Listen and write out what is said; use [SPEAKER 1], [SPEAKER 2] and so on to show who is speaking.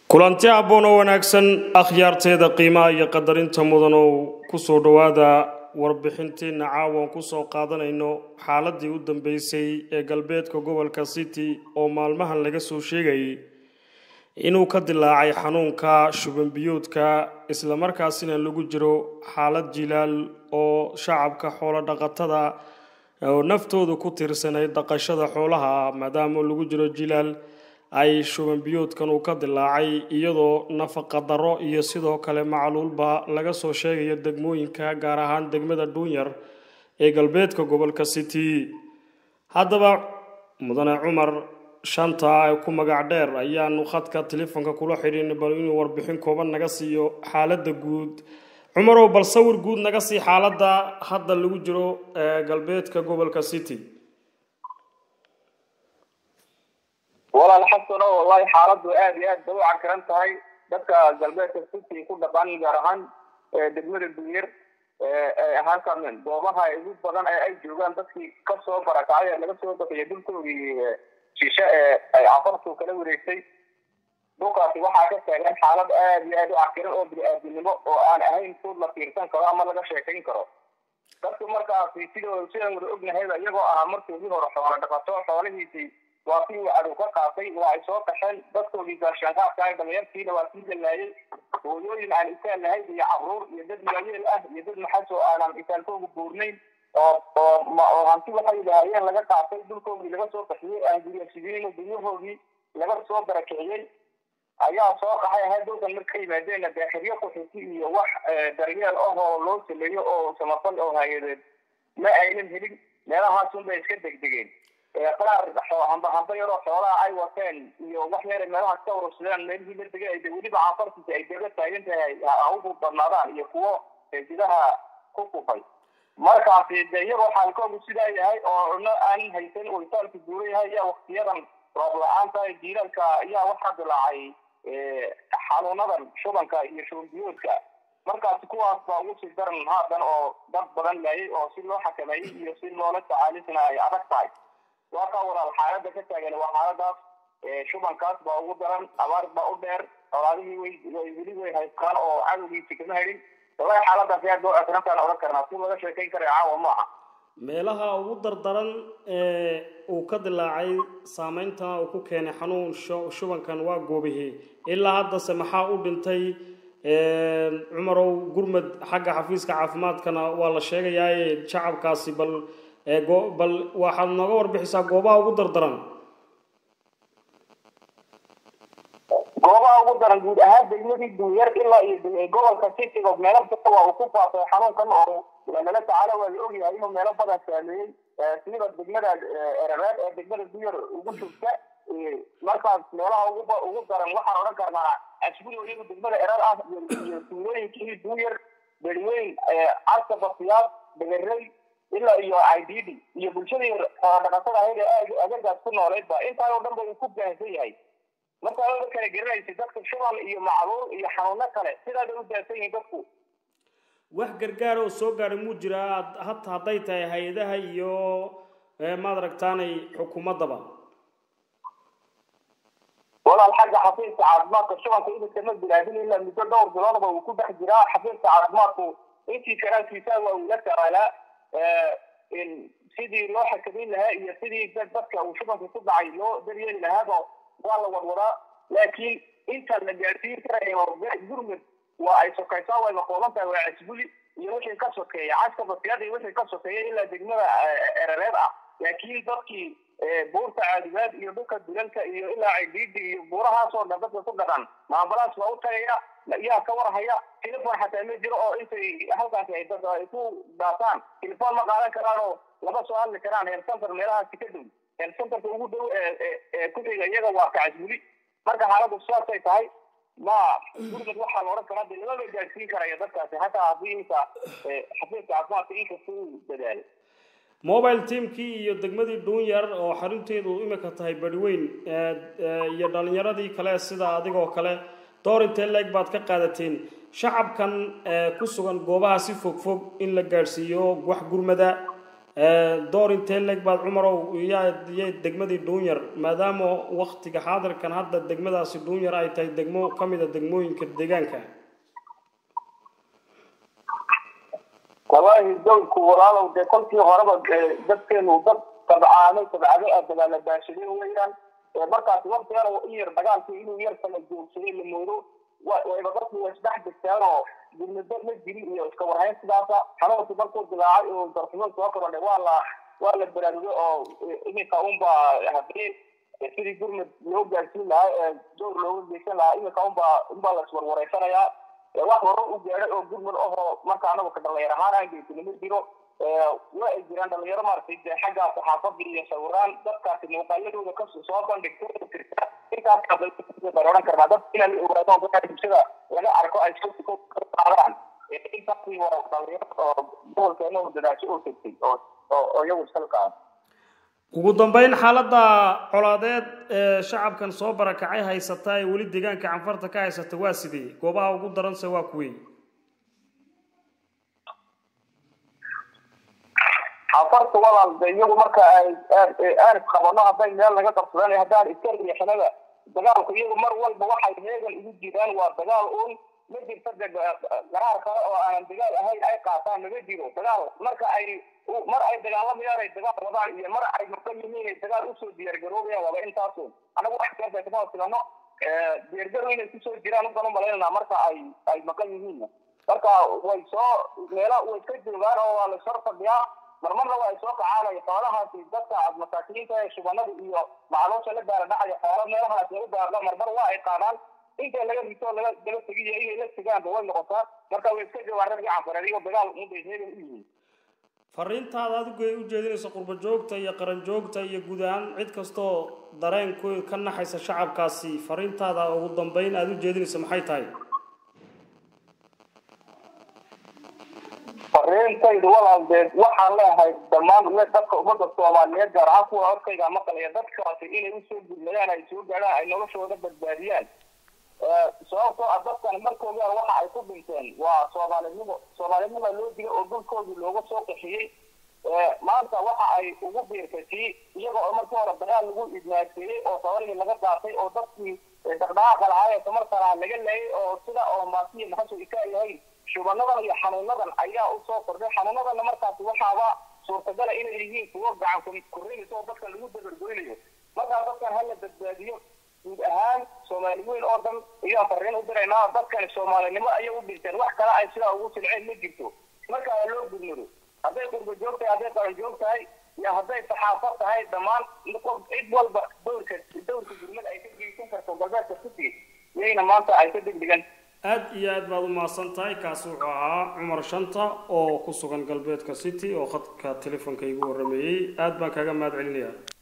[SPEAKER 1] kulanti habboon oo wanaagsan akhyaarteeda qiimaha iyo qadarinta mudan oo kusoo dhowaada warbixintiina caawan kusoo qaadanayno xaaladii u dambeysay ee galbeedka gobolka city oo maalmahan laga soo sheegayay inuu ka dilaacay xanuunka shubanbiyoodka islamarkaasina lagu jiro xaalad jilaal oo shacabka xoolo dhaqatada oo naftooda ku tiirsanay dhaqashada xoolaha maadaama lagu jiro jilaal ay shubanbiyoodkan uu ka dilaacay iyadoo nafaqa darro iyo sidoo kale macluulba laga soo sheegayo degmooyinka gaar ahaan degmada dhuunyar ee galbeedka gobolka city haddaba mudane cumar shanta ee ku magac dheer ayaanu khadka telefoonka kula xidhiin bal inuu warbixin kooban naga siiyo xaaladda guud cumarow bal sawir guud naga sii xaaladda hadda lagu jiro ee galbeedka gobolka city
[SPEAKER 2] walaal xasano wallahi xaaladdu aad iyo aad bay u cakaran tahay dadka galbeedka city ku dhaqan gaar ahaan degmada dunyar halkan goobaha ugu badan ee ay joogaan dadkii kasoo barakacay ee laga soo bakaya dhulkoodii shishe ee ay cafartu kala wareegtay dhulkaasi waxaa ka taagan xaalad aad iyo aad u cakiran oo bini-aadinimo oo aan ahayn food la fiirsan karo ama laga sheekayn karo dadku markaasi sidoo sidaan wada ognahayba iyagoo ahaa markoodii hore xoolo dhaqato xoolihiisii waa kii uu cadow ka qaatay waa ay soo qaxeen dadkoodii gaashaanqaadka ah dhalinyartiina waa kii dalaayay hooyooyin aan isaan lahayn iyo cabruur iyo dad waayeel ah iyo dad maxas oo aanan isaankooga buurnayn oo oo oo hanti waxay lahaayeen laga qaatay dhulkoodii laga soo qaxiyey aan guryasidinin guryahoodii laga soo barakiciyey ayaa soo qaxay ahayd dhulkan marka yimaadeenna daaxiryo kuxisi iyo wax daryeel ah oo loo sameeyo oo samafal oo hay-adeed ma aynan helin meelahaasun bay iska degdegeen qaar hamba hamba yaroo xoolaha ay wateen iyo wax yar meelahaas ka urursadeen meelihii la degay ay weliba cafartiisa ay daba taagan tahay haugu badnaadaan iyo kuwo gudaha ku kufay markaasi de iyagoo xaalkoodu sidaa yahay oo cuno aan haysan uu isaalka guura yahay ayaa waktiyadan roob la-aanta jiilaalka ayaa waxaa dilaacay xanuunadan shubanka iyo shubanbiyoodka markaasi kuwaas baa ugu sii daran haatan oo dad badan laayay oo si loo xakameeyey iyo si loola tacaalisna ay adag tahay waa ka walaal xaalada ka taagan waa xaaladaas shubankaas baa ugu daran abaar baa u dheer colaadihii way way weli way haystaan oo cadowgiisi kama helin wallahi xaaladaas aad baa cakarantaan odhan karnaa si laga sheekayn karayo caawa ma aha
[SPEAKER 1] meelaha ugu dardaran ee uu ka dilaacay saameynta uu ku keenay xanuun shubankan waa goobihii ilaa haddase maxaa u dhintay cumarow gurmad xagga xafiiska caafimaadkana waa la sheegayaaye shacabkaasi bal bal waxaad nooga warbixisaa goobaha ugu dardaran
[SPEAKER 2] goobaha ugu daran guud ahaan degmadii dunyar ilaa iyo gobolka citigo meelo badan waa uu ku faafay xanuunkan oo lala tacaalo waa la ogyahay inuu meelo badan saameeyey sida degmada erareed ee degmada dunyar ugu joogta markaas meelaha ugu ugu daran waxaan odhan karnaa asbuli weliba degmada erar ah iyo tuulooyinkii dunyar beriweyn caska basiyaad begerey ilaa iyo ididi iyo bulshadii xoolodhaqatada ahayd ee agagaas ku nooleydba intaan oo dhan ba uu ku baahsan yahay marka oda kala garanaysa dadka shuban iyo macluul iyo xanuuno kale sidaada u baahsan yihiin dadku
[SPEAKER 1] wax gargaar oo soo gaadhay muu jiraa hata hadday tahay hay-adaha iyo maad aragtaanay xukuumaddaba
[SPEAKER 2] walaal xagga xafiiska caafimaadka shubanka idinka ma bilaabin ilaa muddo dhowr biloodba uu ku dhex jiraa xafiiska caafimaadku intii karaankiisa waa uu la tacaalaa sidii loo xakameyn lahaa iyo sidii dadka uu shubanka ku dhacay loo daryeeli lahaaba waa la wadwadaa laakiin inta la gaadsiin karayo gurmud waa ay sokaysaa wayba kooban tahay waa casbuli iyo wixii ka sokeeya caska basiyada iyo wixii ka sokeeya ilaa degmada erareed ah laakiin dadkii buurta caadibaad iyo dhulka dulalka iyo ilaa cidiidi iyo buurahaasoo dhan dadka ku dhaqan maambalaas waa u tagaya yaa ka warhaya telefon xataa ma jiro oo intay halkaasi ay dad ay ku dhaafaan telefon ma qaadan karaan oo lama soo hadli karaan heer center meelahaasi ka dhow heer centerka ugu dhow ee ku xiga iyaga waa kacasbuli marka xaaladdu sidaasay tahay ma gurmad waxaa la odhan karaa de lamaba gaadsiin karaya dadkaasi hataa haddii inta xafiiska caafimaadka inkasta uu dadaalo
[SPEAKER 1] mobile teamkii iyo degmadii dhuunyar oo xarunteedu imika tahay beriweyn iyo dhalinyaradii kale sida adigoo kale door intee leeg baad ka qaadateen shacabkan ku sugan goobaha si fog fog in la gaadhsiiyo wax gurmada door intee leeg baad cumarow iyay degmadii dhuunyar maadaama waktiga xaadirkan hadda degmadaasi dhuunyar ay tahay degmo ka mid a degmooyinka deegaanka
[SPEAKER 2] wallaahi dowlku walaalow dee kolkii horeba dadkeenu dad tabcaamay tabcado ah dagaala baashadeen weeyaan markaasi waktigan in yar dagaalkii inuu yar kala joogsaday la moodo wayba dadku way isdhex jirteen oo gudmado ma jirin iyo iska warhayn sidaasa xanuunki markuu dilaacay oo darxumo soo korodhay waa la waa la baraarugay oo iminka unba hadii sidii gurmud loo gaarsiin lahaa ee dowr looga geysan lahaa iminka unba unbaa la iswarwareysanayaa wax hore u gaadhay oo gurmud ahoo marka anagu ka dhalinyar ahaan aan geysina ma jiro waa ay jiraan dhalinyaro maaragtay dee xaggaa saxaafadda iyo sawiraan dadkaasi muuqaaladooda ka soo bandhigtay intaas odhan karnaa dad inaan la ogaado dadka bulshada laga arko ay qaadaan intaasi waa dhalinyaro oo gobolkeena oo dadaasho oo tegtay oo oo iyagu iskala qaada
[SPEAKER 1] ugu dambeyn xaaladda colaadeed ee shacabkan soo barakacay haysata ee weli deegaanka canfarta ka haysata waa sidee goobaha ugu daranse waa kuwey
[SPEAKER 2] canfarta walaal de iyagu marka ay aan isqabano hadday meel naga qabsadaan haddaan iska riixinada dagaalku iyagu mar walba waxay heegan ugu jiraan waa dagaal uun ma jirta de qaraar kale oo aanan dagaal ahayn ay qaataan naga jiro dagaal marka ay mar ay dagaalamayaan ay dagaal wadaan iyo mar ay maqan yihiin ay dagaal usoo diyaargaroobayaan waaba intaasun anagu wax keenta kama hosilano diyaargarow inay kusoo jiraan uban u malaynanaa marka ay ay maqan yihiin marka way soo meela way ka joogaan oo waa lasor fadhiyaa marmarna waa ay soo kacaanaya xoolahaasi dadka masaakiinta ee shubanada iyo macluusha la gaara dhacaya xoolo meelahaas lagu gaarda marmar waa ay qaadaan inta laga rito laga daba tegiyo inay la tegaanba way noqotaa marka way iska joogaan raggii canfareed iyo dagaal muday heegan u yihiin
[SPEAKER 1] fariintaada adigu ay u jeedinayso qurbo joogta iyo qaran joogta iyo guud ahaan cid kastoo dareenkooda ka naxaysa shacabkaasi fariintaada ugu dambeyn aada u jeedinayso maxay tahay
[SPEAKER 2] fariintaydu walaaldeed waxaan leeyahay dhammaan dadka ummadda soomaaliyeed gaar ahaan kuwa codkayga maqlaya dadkaasi inay usoo gudmadaan ay soo gaadhaan ay noloshooda badbaadiyaan sababtoo ah dadkan markooda waxa ay ku dhinteen waa soomaalinimo soomaalinima loo digay oo dhulkoodii looga soo qaxiyey maanta waxa ay ugu biirkatay iyaga oo markii hore dagaal lagu idmaagseeyey oo sabarigii laga qaatay oo dadkii dhaqdhaqaaqa lahaa ee tamartana laga laayay oo sida oo maasiya maxasoo ikaa yahay shubanadan iyo xanuunadan ayaa usoo kordhay xanuunadana markaasi waxaaba suurtagala inay yihiin kuwo gacan korrinaysa oo dadka lagu dabargoynayo markaa dadkan hala badbaadiyo guud ahaan soomaali weyn oo dhan ayaan fariin u diraynaa dadkani soomaalinimo ayay u dhinteen wax kale ay sidaa ugu silceen ma jirto marka loo gudmado hadday qurba joog tahay hadday qaran joog tahay iyo hadday saxaafad tahay dhammaan cid walba dowrka dowrka gurmad ay ka geysan karto galbeedka city iyayna maanta ay ka degdegan
[SPEAKER 1] aada iyo aad baad u mahadsan tahay kaasi wuxuu ahaa cumar shanta oo ku sugan galbeedka city oo khadka telefoonka igu warrameeyey aada baan kaaga mahad celinayaa